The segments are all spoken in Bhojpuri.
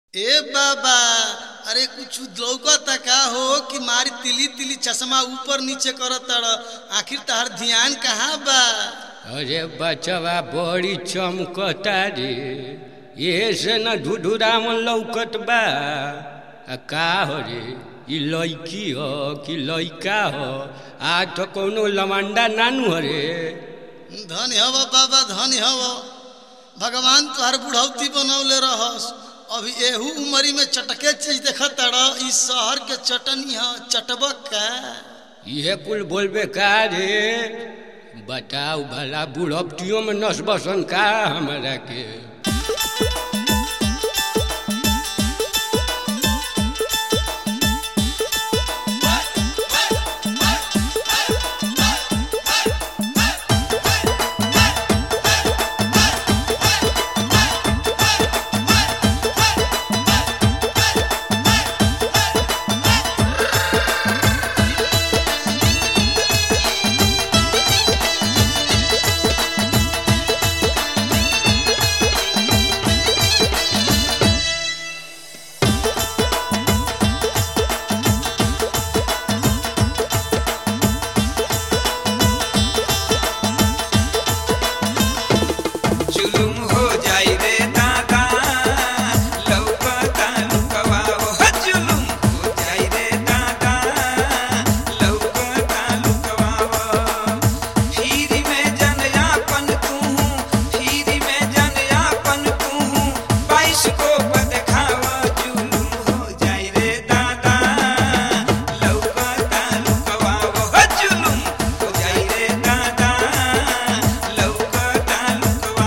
ए बाबा अरे कुछ लौकता का हो कि मारी तिली तिली चश्मा ऊपर नीचे करत आखिर तहर ध्यान कहाँ बा अरे बचवा बड़ी चमकता रे ये से न ढुढुरा में लौकत बा आ का हो रे ई लड़की हो कि लड़का हो आज तो कोनो लमंडा नानू हो रे धन हव बाबा धन हव भगवान तुहार बुढ़ौती बनौले रहस अभी एहू उमरी में चटके चीज देखत इस शहर के चटनी ह चटबक का इहे कुल बोलबे का रे बताओ भला बुढ़पटियों में नस बसन का हमारा के जुलुम हो जाई रे दादा लौकता लुकवा हो जुलुम हो जाई रे दादा लौकता लुकवा फिरी में जनयापन तू फिरी में जनयापन तू बाईस को बदखावा जुलुम हो जाई रे दादा लौकता लुकवा हो जुलुम हो जाई रे दादा लौकता लुकवा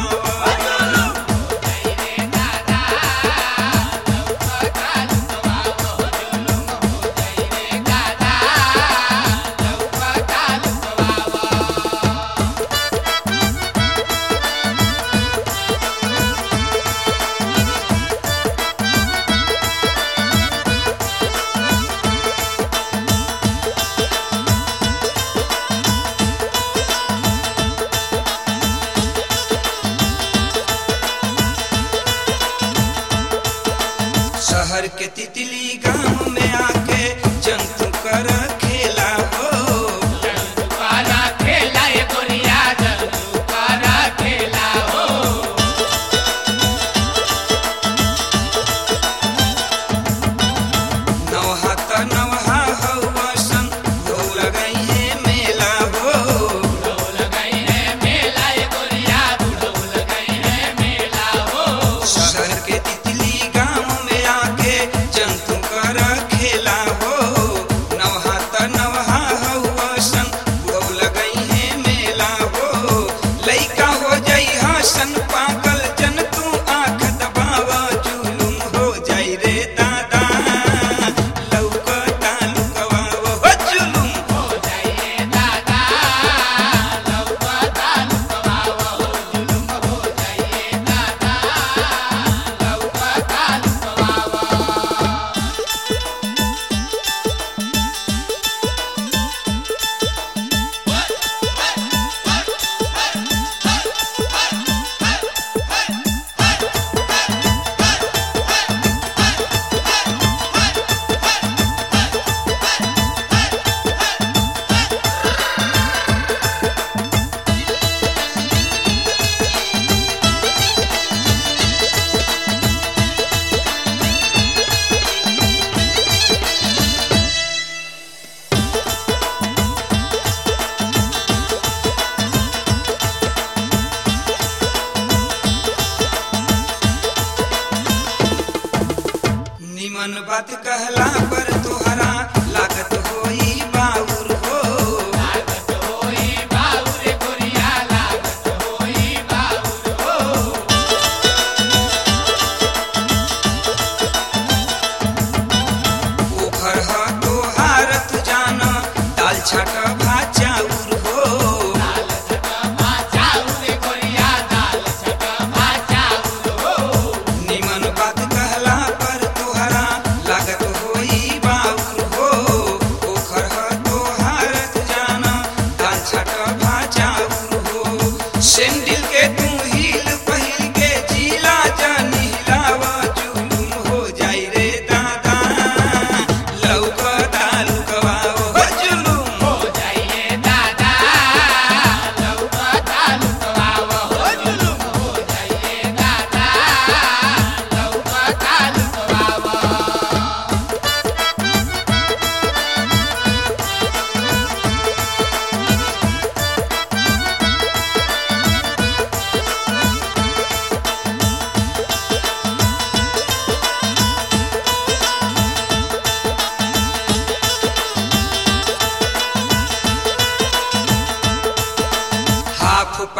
शहर के तितली गांव में आके जंतु कर खेला हो नवहा त नवहा हौसन हो लगई है मेला हो शहर के तितली गांव में आके जंतु कर खेला हो नवहा त नवहा हौसन हो लगई है मेला हो लइका हो जाई हसन पागल जन तू आंख दबावा जुलुम हो जाई रे दादा लौकता लुकवा हो जुलुम हो निमन बात कहला पर तोहरा लागत होई बाउर हो ओखर ह तोहार तू जान दाल छाट भात चाउर हो निमन बात कहला पर तोहरा लागत होई बाउर हो ओखर ह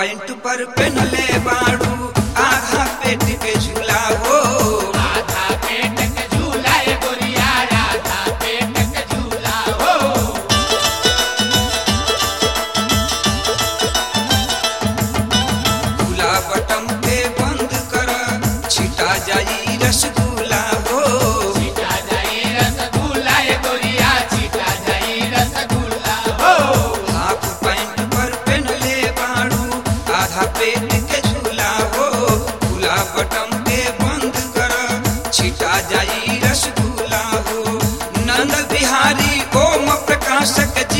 पैंट पर पहनले बाड़ू आधा पेट के झूला हो आधा पेट के झूला ए गोरिया आधा पेट के झूला हो खुला बटम के बंद कर छिटा जाई रसगुल्ला हो छिटा जाई रसगुल्ला ए गोरिया छिटा जाई रसगुल्ला हो हाफ पैंट पर पहनले बाड़ू आधा पेट के झूला हो खुला बटम के बंद कर छिटा जाई रसगुल्ला हो नंद बिहारी ओम प्रकाश के